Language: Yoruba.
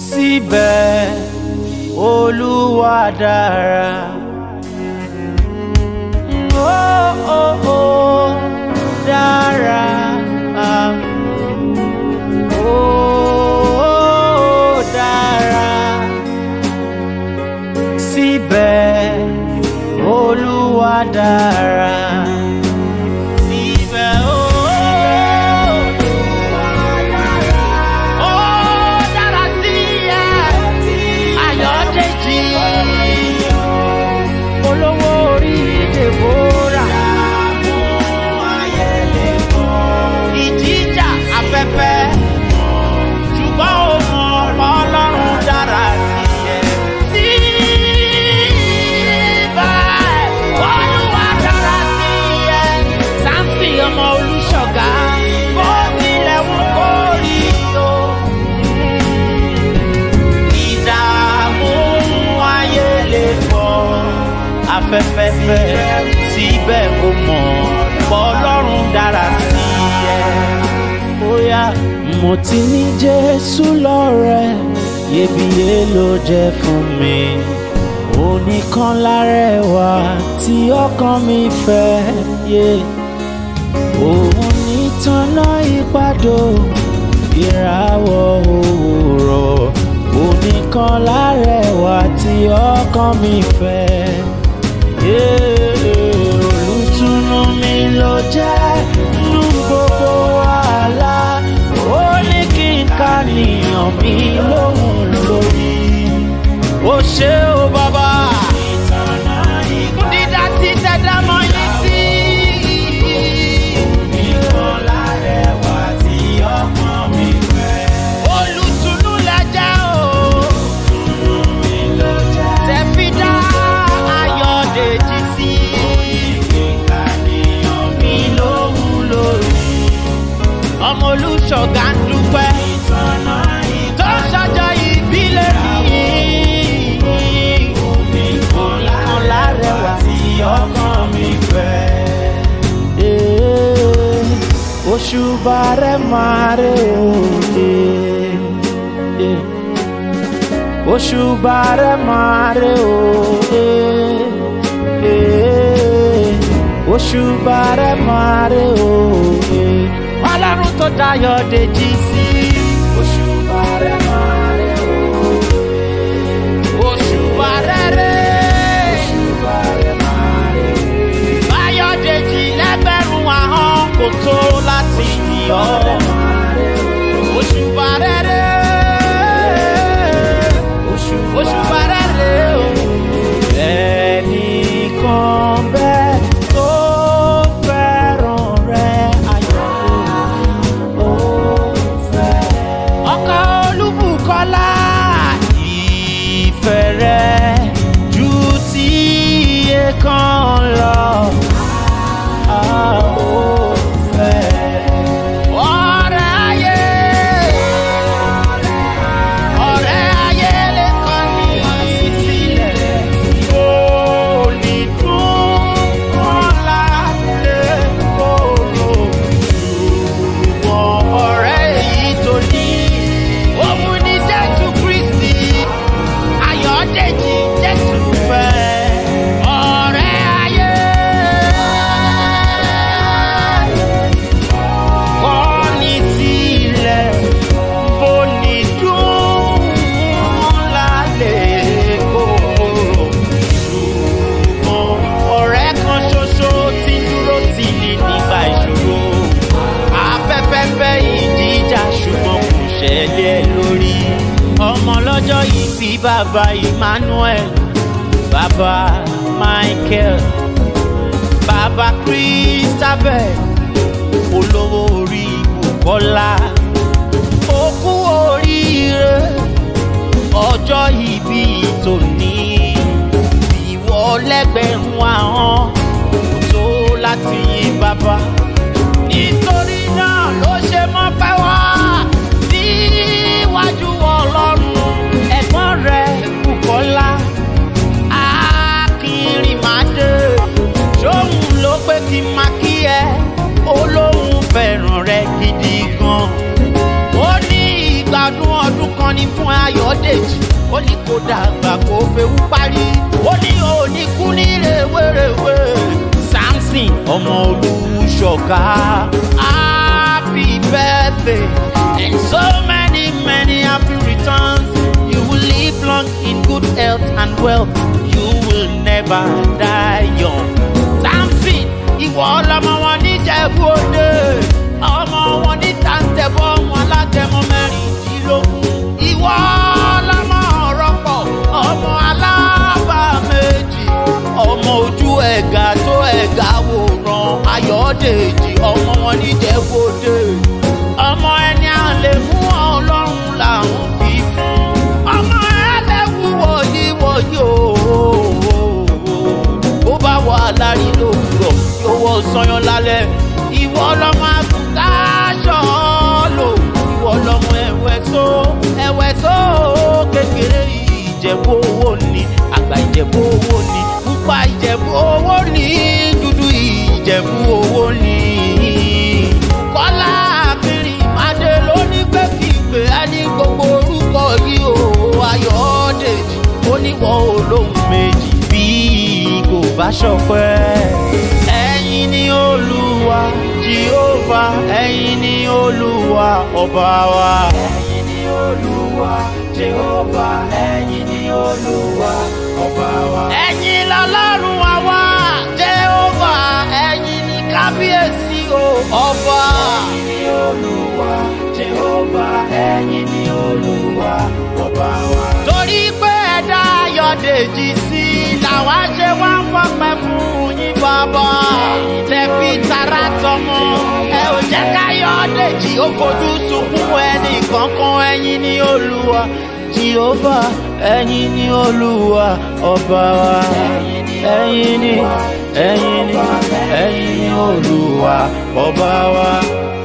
síbẹ̀ olúwa dára. Ó ó ó dára. Ó dára. Síbẹ̀ olúwa dára. Síbẹ̀ olúwa dára. Ó dára sí ẹ. Ayọ̀dèjì. Olówó orí Deborah. Ìjìjà afẹ́fẹ́. Ṣùgbọ́n ó mọ Ọlọ́run dára sí ẹ. Síbẹ̀ Olúwa dára sí ẹ. Sáǹsì ọmọ Olúṣọ̀gá. Bó tilẹ̀ wù kó rí o ìdààmú ayé lè pọ̀ afẹ́fẹ́fẹ́ síbẹ̀ ó mọ̀ bọ́lọ́run dára sí ẹ. Bóyá mo ti ní Jésù lọ́rẹ̀ iyebíye ló jẹ́ fún mi. Oníkan lárẹ̀wá tí ọkàn mi fẹ́ yé. Òun ní tanná ìpàdó ìràwọ̀ òwúrọ̀ oníkan lárẹ̀wá tí ọkàn mi fẹ́. Yeah, olùtùnú mi ló jẹ́ nínú gbogbo wàhálà ó ní kí n ká nìyàn mi lóhùn lórí. ó ṣe ó bàbá. dídá tí dẹ́dá mọ́ yín sí. oníkan lárẹ̀wá tí ọkàn mi fẹ́. olùtùnú lẹ́jẹ̀ o tẹ̀fídà ayọ̀dèjì sí. mi lóhùn lórí. ọmọ olùṣọ́gà ń dúpẹ́. tó ṣọjọ́ ìbílẹ̀ mi. oníkan lárẹ̀wá tí ọkàn mi fẹ́. Òṣùbà rẹ̀ máa rẹ̀ òde. Òṣùbà rẹ̀ máa rẹ̀ òde. Òṣùbà rẹ̀ máa rẹ̀ òde. Ọlọ́run tó dayọ̀ dèjì sí. Òṣùbà rẹ̀ máa rẹ̀ òde. Òṣùbà rẹ̀ rẹ̀. Òṣùbà rẹ̀ máa rẹ̀ òde. Ayọ̀dèjì lẹ́gbẹ̀rún ahọ́n kò tó láti yìn ọ́. Òṣùbà rẹ̀ rẹ̀. Òṣùbà rẹ̀ rẹ̀ o. Ẹnìkan bẹ́ẹ̀ tó fẹ́ràn rẹ̀ ayọ̀ ó fẹ́. Ọkọ Olúbùkọ́lá ìfẹ́ rẹ̀ ju ti iye kan lọ. A ó fẹ́. Ọ̀rẹ́ ayé. Ọ̀rẹ́ ayé lè kọ̀ ní sílẹ̀. Ó lè dún kọ́lá lè kóró. Ṣùgbọ́n ọ̀rẹ́ èyí tó ní. Òun ni Jésù Kristi. Ayọ̀dèjì Jésù fẹ́. Ọ̀rẹ́ ayé. Kọ́ni tilẹ̀ bó ní dùn lálẹ́ kóró. Ṣùgbọ́n ọ̀rẹ́ kan ṣoṣo tí ń dúró tì ní nígbà ìṣòro. Afẹ́fẹ́fẹ́ ìjìjà ṣùgbọ́n kò ṣẹlẹ̀ lórí. Ọmọ lọ́jọ́ yìí bí bàbá Emmanuel, bàbá Michael, bàbá Christabel, olówó orí Bùkọ́lá. Ó kú oríire ọjọ́ ìbí tòní. Ìwọ lẹ́gbẹ̀rún ahọ́n kò tó láti yìn bàbá. Nítorí náà ló ṣe mọ́ pẹ́ wá níwájú Ọlọ́run ẹ̀gbọ́n rẹ̀ Bùkọ́lá. Akínrìnmáde ṣóhun ló pé kí n máa kí ẹ olóhùn fẹ́ràn rẹ gidi gan. ó ní ìgbádùn ọdún kan ní fún ayọ̀dèjì ó ní kó dàgbà kó fewú parí ó ní òní kú ní rèwerèwe samson ọmọ olùṣọ́ká happy birthday and so many many happy returns you will live long in good health and wealth you will never die young samson ìwọ ọlọmọ wọn níjẹ̀bú òde ọmọ wọn ní tàǹtẹ̀bọ̀ wọn alágẹmọ mẹ́rìndínlógún ìwọ ọlọmọ rọpò ọmọ alábà méjì ọmọ ojú ẹ̀gà tó ẹ̀gà wòran ayọ̀dèjì ọmọ wọn níjẹ̀bú òde ọmọ ẹni à lè mú ọlọ́run làwọn fi fún ọmọ ẹlẹ́wù wọ̀nyí wọ̀nyí ooo bó bá wà lárí lòwúrọ̀ yóò wọ sọyán lálẹ́ ìwọ lọmọ àgùntàṣọ lò ìwọ lọmọ ẹwẹ tó ẹwẹ tó kékeré ìjẹ̀bú owó ni àgbà ìjẹ̀bú owó ni pupa ìjẹ̀bú owó ni dúdú ìjẹ̀bú owó ni kọ́lá akínrin ìmàdé lóní pé kí n pè á ní gbogbo orúkọ yìí o ayọ̀dèjì ó níwọ̀ olóhùn méjì bí kò bá ṣọpẹ́. ẹ̀yin ni olúwa jehova ẹ̀yin ni olúwa ọba wa. ẹ̀yin ni olúwa jehova ẹ̀yin ni olúwa ọba wa. ẹ̀yin lọ́lọ́run wa wá jehova ẹ̀yin ni kábíyèsí o ọba. ẹ̀yin ni olúwa jehova ẹ̀yin ni olúwa ọba wa. torí pé ẹ̀dá ayọ̀dèjì sí làwa ṣe wá ń fọpẹ́ fún yín bàbá. tẹ̀bí tara tọmọ ẹ ò jẹ́ káyọ̀dèjì ó fojú sunkún ẹnì kankan ẹ̀yin ni olúwa jehova ẹ̀yin ni olúwa ọba wa ẹ̀yin ni ẹ̀yin ni ẹ̀yin ni olúwa ọba wa.